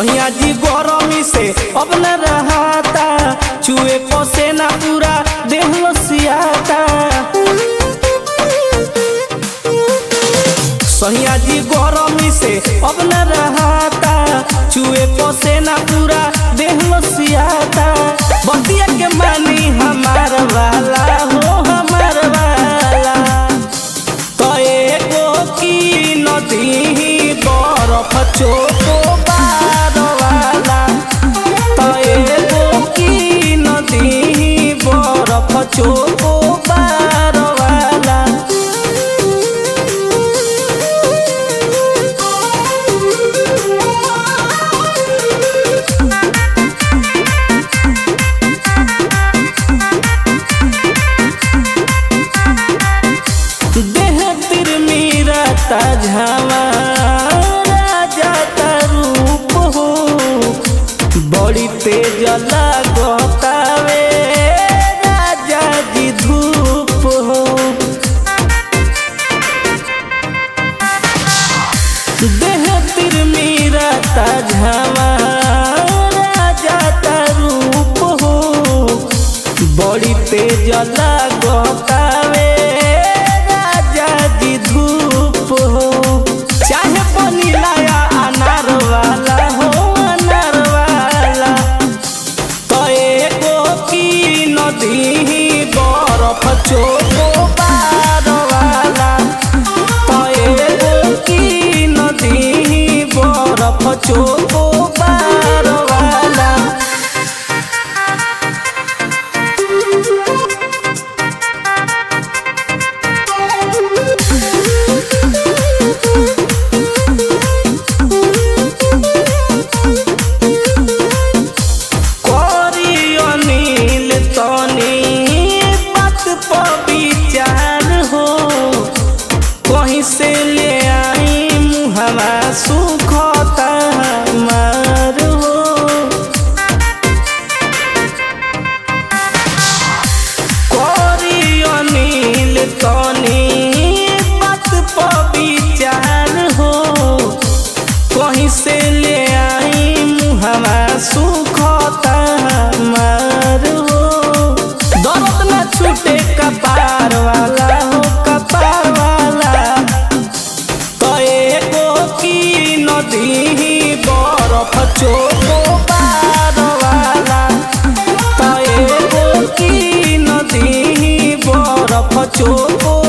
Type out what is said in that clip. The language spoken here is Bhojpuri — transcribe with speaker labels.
Speaker 1: सहिया जी गरमी से अब न रहाता चुए पसेना पूरा देह लसियाता सहिया जी गरमी से अब न रहाता चुए पसेना पूरा देह लसियाता बतिया के मानी हमार वाला हो हमार वाला तो एगो की नदी बरफ चोको बार वाला तो एगो की नदी बरफ चोको बार वाला देह तिरमिरता झावा राजा रूप हो बड़ी तेज लागतावे राजा जी धूप हो देह तिरमिरता झावा राजा रूप हो बड़ी तेज लागतावे राजा जी धूप हो चाहे पनीला या अनार वाला हो अनार वाला तो एगो की नदी बरफ चोको बार वाला तो एगो की नदी बरफ चोको बार वाला करी अनिल तनी बात पर विचार हो कहीं से ले आई मुहवा सुखता हमार हो करी अनिल तनी बात पर विचार हो कहीं से ले आई मुहवा सुखता हमार हो दर्द न छूटे कपार वाला हो कपार वाला तो एगो की नदी बरफ चोको पार वाला तो एगो की नदी बरफ चोको